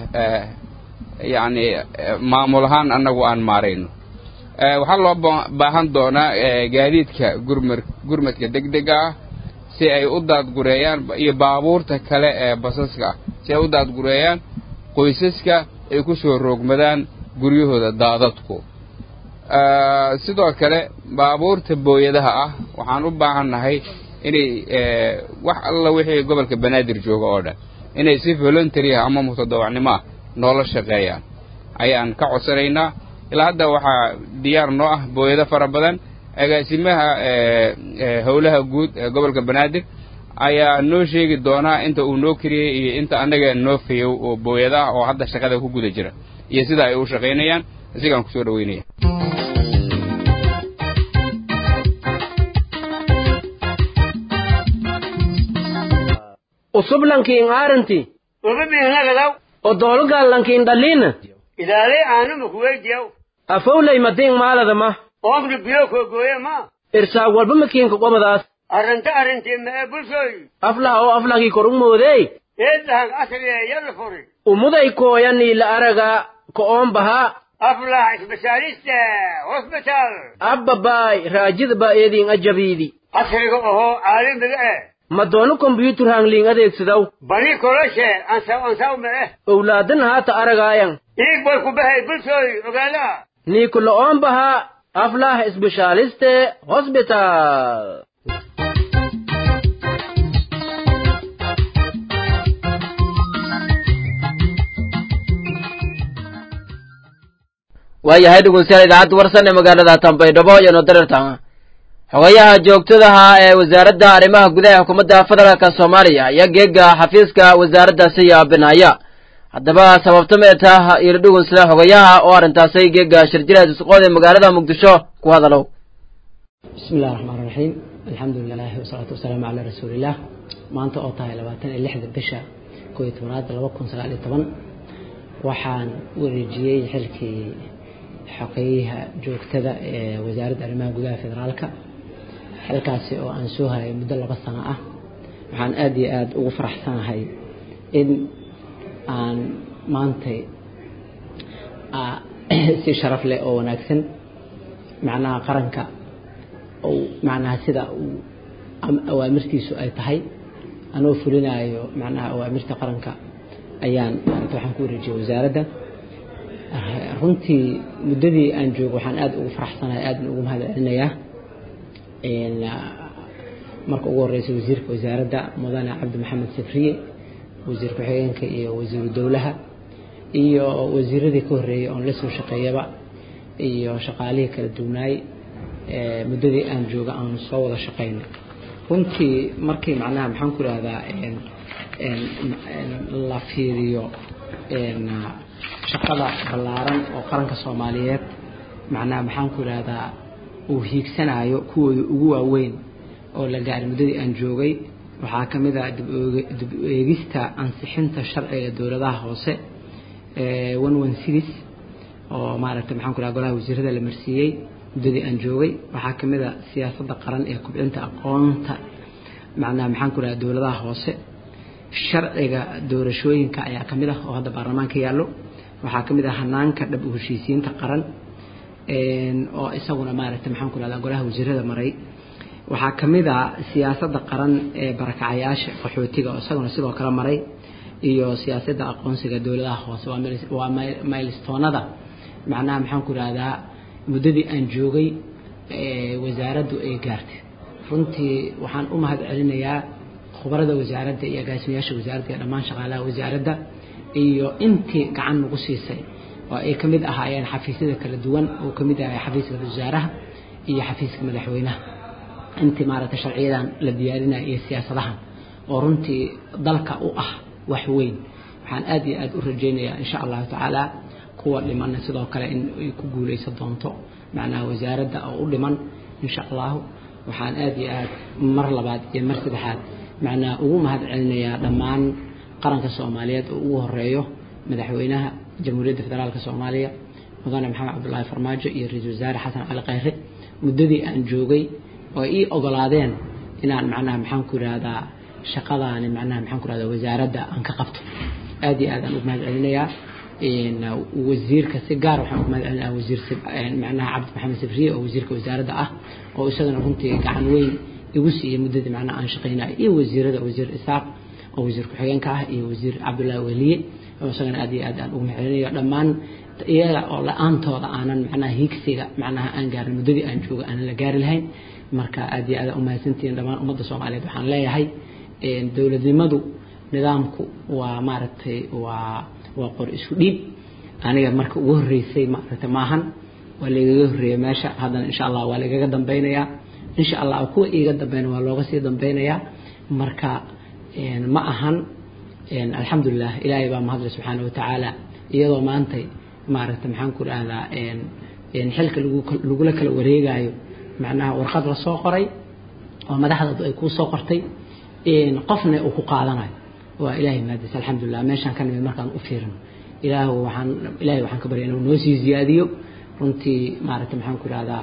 yacni maamul ahaan annagu aan maarayno waxaa loo baahan doonaa gaadiidka gurmar gurmadka degdega ah si ay u daadgureeyaan iyo baabuurta kale ee basaska ah si ay u daadgureeyaan qoysaska ay ku soo roogmadaan guryahooda daadadku sidoo kale baabuurta booyadaha ah waxaan u baahannahay inay wax alla wixii gobolka banaadir jooga oo dhan inay si voluntary ah ama mutadawacnimo ah noola shaqeeyaan ayaan ka codsanaynaa ilaa hadda waxaa diyaar noo ah booyado fara badan agaasimaha howlaha guud ee gobolka banaadir ayaa noo sheegi doonaa inta uu noo kariyey iyo inta annaga noo fayow oo booyada ah oo hadda shaqada ku guda jira iyo sida ay u shaqaynayaan isigaan kusoo dhaweynaya usublankiin aaranti ubabinagadaw odolgallankiin dhalliina idaaley aanuma kuweydiyaw afowley madiin maaladama oomna biyo koogooye ma irsaag walba makiinka qobadaas arranta arrintii ma'e bulshooy aflah oo aflahkii kor u moodey eedahag asriye yalla furi umuday kooyanii la araga ko'oon bahaa aflah isbitaaliste hosbitaal abbabaay raajidba eediin ajabiidi asriga ohoo caalamiga eh ma doono kombyuutar hangliin adeegsidaw bani koloshe ansaw ansaw ma'e owlaadan haata aragaayan iig boy ku bahay bulshooy ogaada niiku lo'oon bahaa aflah isbitaaliste hosbitaal waayahay dhegeystayaal idaacadda warsan ee magaalada tambaydhabo iyo nodarirtan xogayaha joogtadaha ee wasaaradda arrimaha gudaha ee xukuumadda federaalka soomaaliya ayaa geega xafiiska wasaaraddaasi yaabinaya haddaba sababta meetah ilo dhugunsida xogayaha oo arrintaasay geega shirjiraad isqood ee magaalada muqdisho ku hadalow bismi illahi raxmaan raxiim alxamdu lilahi wasalaatu wasalaamu calaa rasuuliillah maanta oo tahay labaatan iyo lixda bisha koo iyo tobanaad laba kun sagaal iyo toban waxaan wareejiyey xilkii xogeyaha joogtada ee wasaaradda arrimaha gudaha federaalka xilkaasi oo aan soo hayay muddo laba sano ah waxaan aada iyo aada ugu faraxsanahay in aan maantay si sharaf leh oo wanaagsan macnaha qaranka ou macnaha sida uu awaamirtiisu ay tahay anoo fulinayo macnaha awaamirta qaranka ayaan maarata waxaan ku wareejiyay wasaaradda runtii muddadii aan joogo waxaan aada ugu faraxsanahay aadna ugu mahad celinayaa marka ugu horreysay wasiirka wasaaradda mudane cabdi maxamed safriye wasiir ku-xigeenka iyo wasiiru dowlaha iyo wasiiradii ka horreeyey oon la soo shaqeeyaba iyo shaqaalihii kala duwanaay muddadii aan jooga aanu soo wada shaqeyno runtii markii macnaha maxaan ku ihahdaa la fiiriyo shaqada ballaaran oo qaranka soomaaliyeed macnaha maxaan ku ihahdaa uu hiigsanayo kuwooda ugu waaweyn oo la gaaray muddadii aan joogay waxaa ka mid ah dib eegista ansixinta sharciga dowladaha hoose one one six oo maaragtay maxaan ku ihahda golaha wasiirada la marsiiyey muddadii aan joogay waxaa ka mid a siyaasadda qaran ee kubcinta aqoonta macnaha maxaan ku ihahda dowladaha hoose sharciga doorashooyinka ayaa ka mid ah oo hadda baarlamaanka yaallo waxaa ka mid ah hanaanka dhab u heshiisiinta qaran oo isaguna maaragtay maxaan ku ihahdaa golaha wasiirada maray waxaa ka mid ah siyaasadda qaran ee barakacayaasha qaxootiga oo isaguna sidoo kale maray iyo siyaasadda aqoonsiga dowladaha hoose waa maylstoonada macnaha maxaan ku ihahdaa muddadii aan joogay wasaaraddu ay gaartay runtii waxaan u mahad celinayaa khubarada wasaaradda iyo agaasimayaasha wasaaradda iyo dhammaan shaqaalaha wasaaradda iyo intii gacan nagu siisay oo ay ka mid ahaayeen xafiisyada kala duwan oo ka mid ahay xafiiska wasaaraha iyo xafiiska madaxweynaha intii maaragtay sharciyadan la diyaarinaya iyo siyaasadahan oo runtii dalka u ah wax weyn waxaan aad iyo aad u rajaynayaa insha allahu tacaala kuwa dhimanna sidoo kale in ay ku guuleysan doonto macnaha wasaaradda oo u dhiman insha allahu waxaan aad iyo aad mar labaad iyo mar saddexaad macnaha ugu mahad celinayaa dhammaan qaranka soomaaliyeed oo ugu horeeyo madaxweynaha jamhuuriyadda federaalka soomaaliya mudane maxamed cabdulaahi farmaajo iyo ra-iisul wasaare xasan cali khayre muddadii aan joogay oo ii ogolaadeen inaan macnaha maxaan ku yidhaahdaa shaqadaani macnaha maxaan ku yidhahdaa wasaaradda aan ka qabto aad iyo aad aan ugu mahad celinayaa wasiirka si gaar waxaan ugu mahad celinayaa wasiir macnaha cabdi maxamed sabriye oo wasiirka wasaaradda ah oo isagana runtii gacan weyn igu siiyey muddadii macnaha aan shaqaynayo iyo wasiirada wasiir isaaq oo wasiir ku-xigeenka ah iyo wasiir cabdullaahi weliye oo isagana aad iyo aad aan ugu mahad celinayo dhammaan iyaga oo la-aantooda aanan macnaha higsiga macnaha aan gaarin muddadii aan joogo aanan la gaari lahayn marka aad iyo aad umahadsantihiin dhammaan ummadda soomaaliyeed waxaan leeyahay dowladnimadu nidaamku waa maaragtay waa waa qor isku dhiib aniga marka ugu horreysay maaragtay maahan waa lagaga horreeyay meesha haddana insha allah waa lagaga dambeynayaa insha allah kuwa iiga dambeyna waa looga sii dambeynayaa marka ma ahan alxamdulilah ilaahay baa mahadle subxaana watacaala iyadoo maantay maaragtay maxaan ku dhahdaa xilka lagula kala wareegayo macnaha warqad la soo qoray oo madaxdadu ay kuu soo qortay qofna uu ku qaadanayo waa ilaahay maadis alxamdulilah meeshaan ka nimid markaan u fiirino ilaah waxaan ilaahay waxaan ka barya inuu noo sii ziyaadiyo runtii maaragtay maxaan ku ihahdaa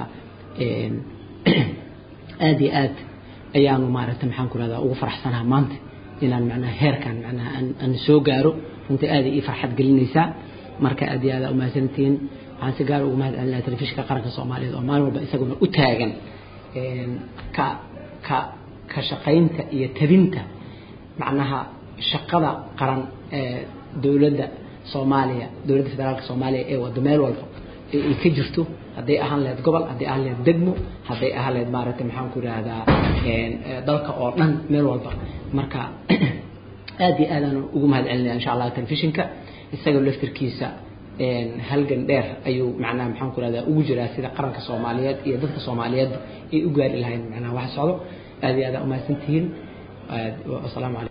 aad iyo aad ayaanu maaragtay maxaan ku ihahdaa ugu faraxsanaha maanta inaan macnaha heerkan macnaha aan soo gaaro runtii aad ii farxad gelinaysaa marka aad iyo aad aa umahadsantihiin waxaan si gaar ugu mahad celinaya telefishinka qaranka soomaaliyeed oo maalin walba isaguna u taagan ka ka ka shaqaynta iyo tabinta macnaha shaqada qaran ee dowladda soomaaliya dowladda federaalka soomaaliya ee wada meel walba ay ka jirto hadday ahaan lahayd gobol hadday ahaan lahayd degmo hadday ahaan lahayd maaragtay maxaan ku idhaahdaa dalka oo dhan meel walba marka aad iyo aad aan ugu mahad celinaya insha allah telefishinka isaga laftirkiisa halgan dheer ayuu macnaha maxaan ku ihahdaa ugu jiraa sida qaranka soomaaliyeed iyo dadka soomaaliyeed ay u gaari lahayn macnaha wax socdo aad iyo aad aa umahadsantihiin wasalaamu calaykum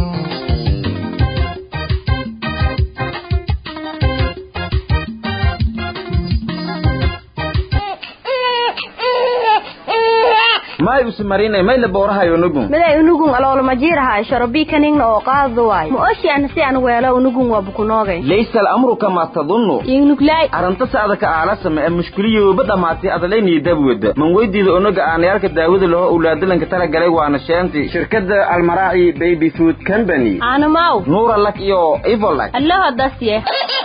may usmarinay may la boorahayo nugun miday unugun aloolamajiiraha shorobikaningna oo qaadu waay ma oshiana si an weelo unugun waa bukunoogay laysa alamru kama tadunnu ingnuglay arrinta saadaka aalasama ee mushkiliyooba dhammaatay adalaynii dabwada man weydiida onaga aanayaalka daawada laho owlaadalanka tala galay waana sheenti shirkadda almaraaci baby food company aanamaw nuura lak iyo ivolak allaho dasye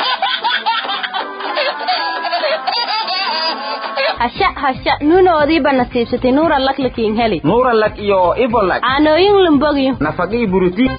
hasha hasha nuunoodiiba nasiibsatay nuura lak lakiin heli nuura lak iyo ivolak caanooyin lumbogiyo nafaqii burutiin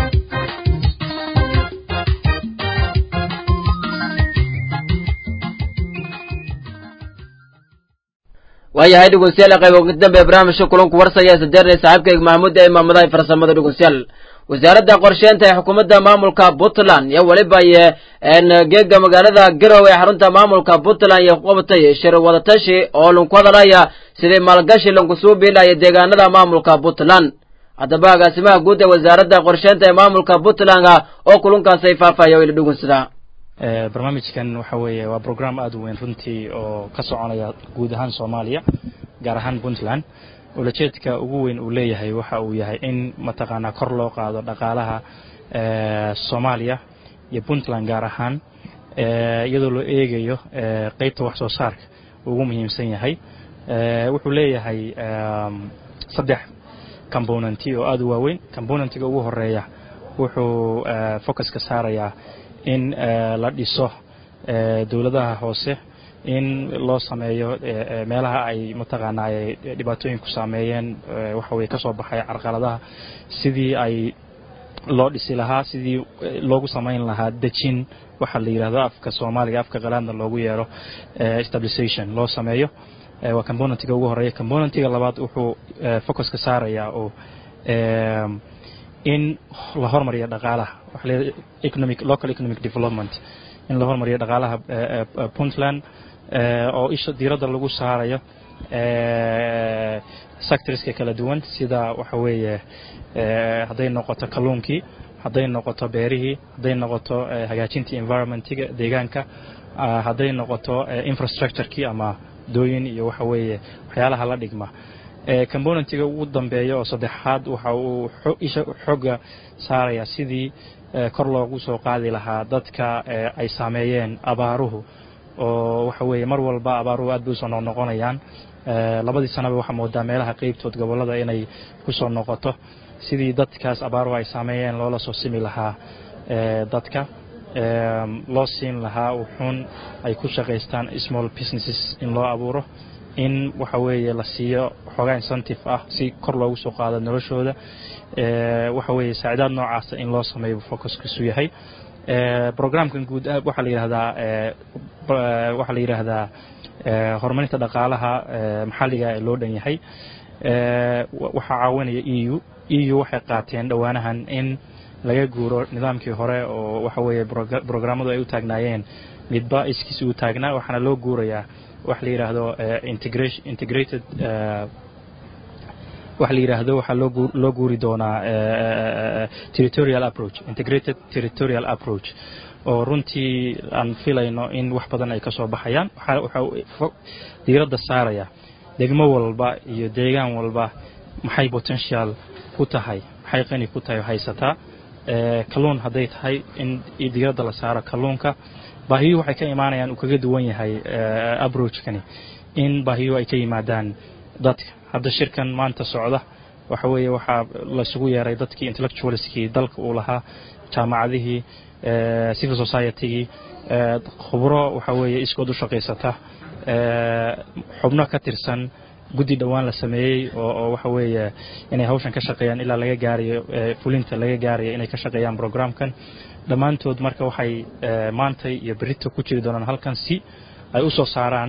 waayahay dhegeystayaal qayb ugu dambe barnaamijka kulanku warsaya sadeernay saaxiibkayga maxamuud ee imaamadaha farsamada dhegeystayaal wasaaradda qorsheynta ee xukuumadda maamulka puntland iyo weliba geega magaalada garowe ee xarunta maamulka puntland iyo ku qabatay shir wadatashi oo lanku hadalaya sidii maalgashi lanku suu biilaya deegaanada maamulka puntland haddaba agaasimaha guud ee wasaaradda qorsheynta ee maamulka puntland oo kulankaasay faahfaahya ila dhugunsada barnaamijkan waxa weeye waa program aada u weyn runtii oo ka soconaya guud ahaan soomaaliya gaar ahaan puntland ulajeedka ugu weyn uu leeyahay waxa uu yahay in mataqaanaa kor loo qaado dhaqaalaha soomaaliya iyo puntland gaar ahaan iyadoo loo eegayo qeybta wax soo saarka ugu muhiimsan yahay wuxuu leeyahay saddex componenti oo aada u waaweyn componentiga ugu horeeya wuxuu focuska saarayaa in la dhiso dowladaha hoose in loo sameeyo meelaha ay mataqaanaa ay dhibaatooyinku saameeyeen waxa weye ka soo baxay carqaladaha sidii ay loo dhisi lahaa sidii loogu samayn lahaa dejin waxaa la yidhahdo afka soomaaliga afka qalaadna loogu yeero stabilization loo sameeyo waa componentiga ugu horeeya componentiga labaad wuxuu focuska saarayaa oo in la hormariyo dhaqaalaha waxa la economic local economic development in la hormariyo dhaqaalaha puntland oo isha diiradda lagu saarayo sectorska kala duwan sida waxa weeye hadday noqoto kalluunkii hadday noqoto beerihii hadday noqoto hagaajintii environmentiga deegaanka hadday noqoto infrastructurekii ama dooyin iyo waxa weeye waxyaalaha la dhigma componentiga ugu dambeeya oo saddexaad waxa uu isha xooga saaraya sidii kor loogu soo qaadi lahaa dadka ay saameeyeen abaaruhu oo waxa weeye mar walba abaaruhu aad bay usoo noqnoqonayaan labadii sanaba waxaa moodaa meelaha qeybtood gobollada inay kusoo noqoto sidii dadkaas abaaruhu ay saameeyeen loola soo simi lahaa dadka loo siin lahaa wuxuun ay ku shaqaystaan small businesses in loo abuuro in waxa weeye la siiyo xoogaa incentive ah si kor loogu soo qaado noloshooda waxa weeye saacidaad noocaasa in loo sameeyo focuskiisu yahay programkan guud waxaa la yidhahdaa waxaa la yidhaahdaa horumarinta dhaqaalaha maxalliga ee loo dhan yahay waxaa caawinaya e u e u waxay qaateen dhowaanahan in laga guuro nidaamkii hore oo waxa weeye programmadu ay u taagnaayeen midba iskiis uu taagnaa waxaana loo guurayaa wax la yidhaahdo integrated waxa la yidhaahdo waxaa loo guuri doonaa territorial approach integrated territorial approach oo runtii aan filayno in wax badan ay ka soo baxayaan waxaa diiradda saaraya degmo walba iyo deegaan walba maxay potential ku tahay maxay qani ku tahay haysataa kalluun hadday tahay in diiradda la saaro kalluunka baahiyuhu waxay ka imaanayaan uu kaga duwan yahay approachkani in baahiyuhu ay ka yimaadaan dadka hadda shirkan maanta socda waxa weeye waxaa laysugu yeeray dadkii intellectualskii dalka uu lahaa jaamacadihii civil societygii khubro waxa weeye iskood u shaqaysata xubno ka tirsan guddi dhowaan la sameeyey oo waxa weeye inay hawshan ka shaqeeyaan ilaa laga gaarayo fulinta laga gaarayo inay ka shaqeeyaan programkan dhammaantood marka waxay maantay iyo berito ku jiri doonaan halkan si ay u soo saaraan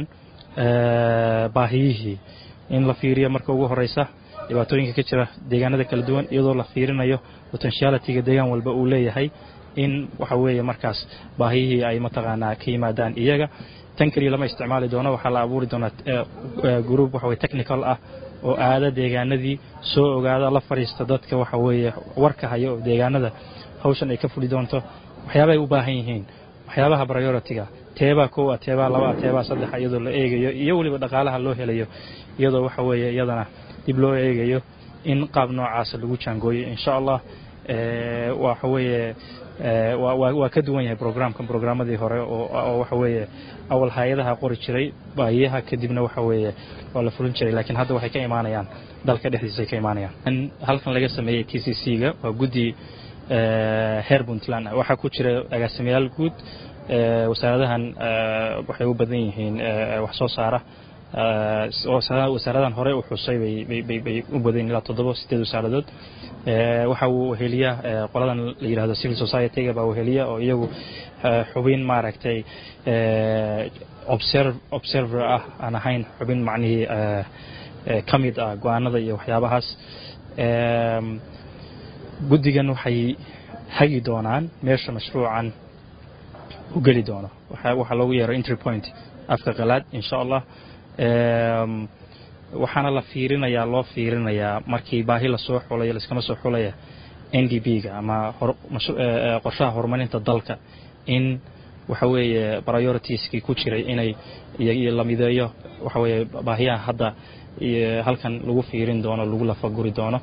baahiyihii in la fiiriyo marka ugu horeysa dhibaatooyinka ka jira deegaanada kala duwan iyadoo la fiirinayo potentialityga deegaan walba uu leeyahay in waxa weeye markaas baahiyihii ay mataqaanaa ka yimaadaan iyaga tan keliya lama isticmaali doono waxaa la abuuri doonaa group waxa weye technical ah oo aada deegaanadii soo ogaada la fadhiista dadka waxa weeye warka haya oo deegaanada hawshan ay ka fuli doonto waxyaabahay u baahan yihiin waxyaabaha priority-ga teebaa kow ah teebaa laba ah teebaa saddexa iyadoo la eegayo iyo weliba dhaqaalaha loo helayo iyadoo waxa weeye iyadana dib loo eegayo in qaab noocaasa lagu jaangooyo insha allah waxa weeye waa ka duwan yahay programkan programmadii hore oo waxa weeye awal hay-adaha qori jiray baahiyaha kadibna waxa weeye waa la fulin jiray laakiin hadda waxay ka imaanayaan dalka dhexdiisay ka imaanayaan halkan laga sameeyey t c c ga waa guddi heer puntland waxaa ku jira agaasimayaal guud wasaaradahan waxay u badan yihiin wax soo saara wasaaradahan hore u xusay bay u badan ilaa toddoba sideed wasaaradood waxa uu weheliya qoladan la yidhahdo civil society-ga baa weheliya oo iyagu xubin maaragtay observer ah aan ahayn xubin macnihii ka mid ah go-aanada iyo waxyaabahaas guddigan waxay hagi doonaan meesha mashruucan u geli doono waxaa loogu yeero entry point afka qalaad insha allah waxaana la fiirinayaa loo fiirinayaa markii baahi lasoo xulayo laskama soo xulaya n d b ga ama qorshaha horumarinta dalka in waxa weeye prioritieskii ku jiray inay la mideeyo waxa weeye baahiyaha hadda halkan lagu fiirin doono lagu lafaguri doono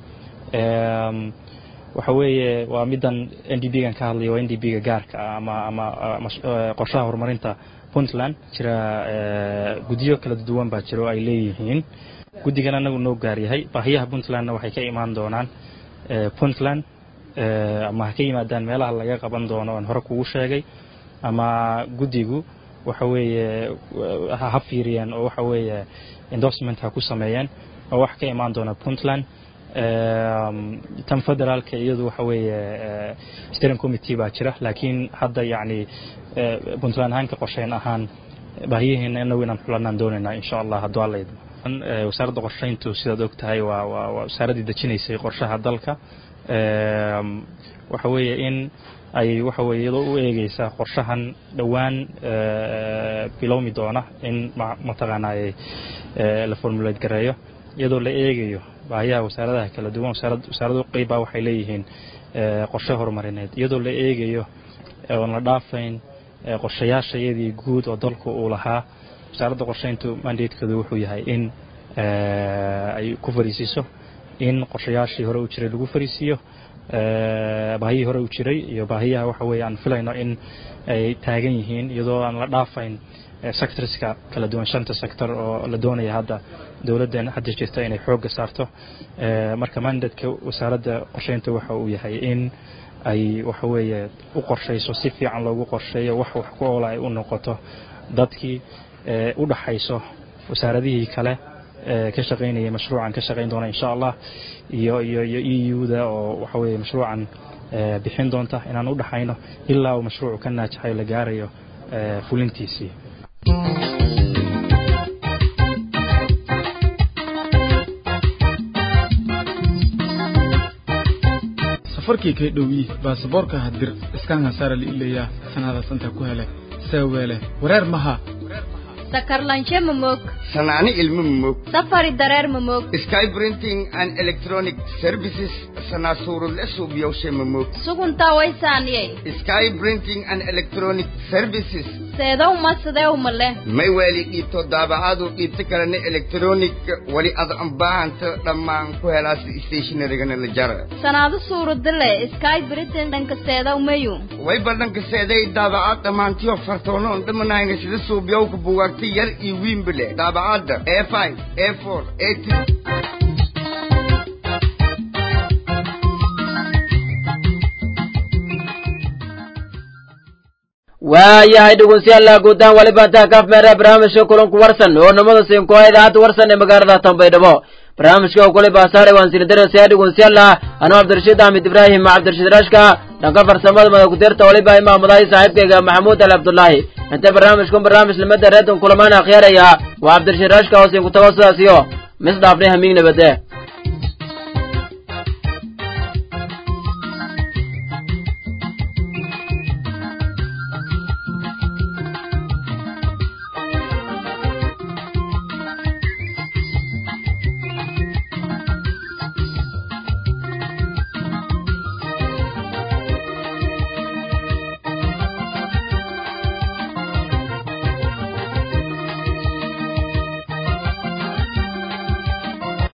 waxa weeye waa middan n d b gan ka hadlaya waa n d b ga gaarka ah ama ama qorshaha horumarinta puntland jira guddiyo kala duwan baa jira oo ay leeyihiin guddigan anagu noo gaaryahay baahiyaha puntlandna waxay ka imaan doonaan puntland ama ha ka yimaadaan meelaha laga qaban doono aan hore kugu sheegay ama guddigu waxa weeye ha fiiriyeen oo waxa weeye endorsement ha ku sameeyeen oo wax ka imaan doona puntland tan federaalka iyadu waxa weeye steering committee baa jira laakiin hadda yacni puntland ahaan ka qorsheyn ahaan baahiyaheena inagu inaan xulanaan doonaynaa insha allah hadduu alla idmo wasaaradda qorshayntu sidaad og tahay waa waa waa wasaaraddii dejinaysay qorshaha dalka waxa weeye in ay waxa weeye iyadoo u eegeysa qorshahan dhowaan bilowmi doona in mataqaanaaye la formulate gareeyo iyadoo la eegayo baahiyaha wasaaradaha kala duwan wasaarad wasaaradu qeybbaa waxay leeyihiin qorshe horumarineed iyadoo la eegayo oon la dhaafayn qorshayaashayadii guud oo dalku uu lahaa wasaaradda qorshayntu mandatekeedu wuxuu yahay in ay ku fariisiiso in qorshayaashii hore u jiray lagu fariisiiyo baahiyihii hore u jiray iyo baahiyaha waxa weeye aan filayno in ay taagan yihiin iyadoo aan la dhaafayn sectorska kala duwan shanta sector oo la doonaya hadda dowladdan hadda jirta inay xoogga saarto marka mandatka wasaaradda qorshaynta waxa uu yahay in ay waxa weeye u qorshayso si fiican loogu qorsheeyo wax wax ku oola ay u noqoto dadkii u dhaxayso wasaaradihii kale ka shaqaynayay mashruucan ka shaqayn doona insha allah iyo iyo iyo e u-da oo waxa weeye mashruucan bixin doonta inaan u dhaxayno ilaa uu mashruucu ka naajaxayo la gaarayo fulintiisii safarkii kay dhowyi baasaboorka hadir iskaan hasaara liileeyaa sanadaas intaa ku hele seeweele wareer maha sakarlanshe mamog sanaani ilmo mamog safari dareer mamog sky printing and electronic services sanaasuurule suubyowshe mamog suguntaa waysaaniyey sky printing and electronic services seedow ma sideew male may waali dhiibto daabacaadu dhiibto kalena electronic wali ad ambaahanta dhammaan ku helaas stationarigana la jara sanaado suuradile sky britain dhanka seedow mayu way badhanka seeday daabacaad dhammaantiyo fartoonoon dhamanayna sida suubyowka bugaagta yar iyo wiinbile daabacadda a five a four a two waayahay dhegeystayaal guutaan waliba intaa kaaf meera barnaamijka kulanku warsan oo namada siinkuha idaacadda warsan ee magaalada tanbaydhabo barnaamijka oo kule baasaare waan sini darasaya dhegeystayaal anuu cabdirashiid axmed ibraahim cabdirashiid rashka dhanka farsamada madakudeerta waliba imaamadahay saaxiibkayga maxamuud ali cabdullaahi inta barnaamijkun barnaamij limada reedon kulamaan akhyaaraya waa cabdirashiid rashka oo siin ku tago sidaas iyo mis dhaafnay hamiig nabade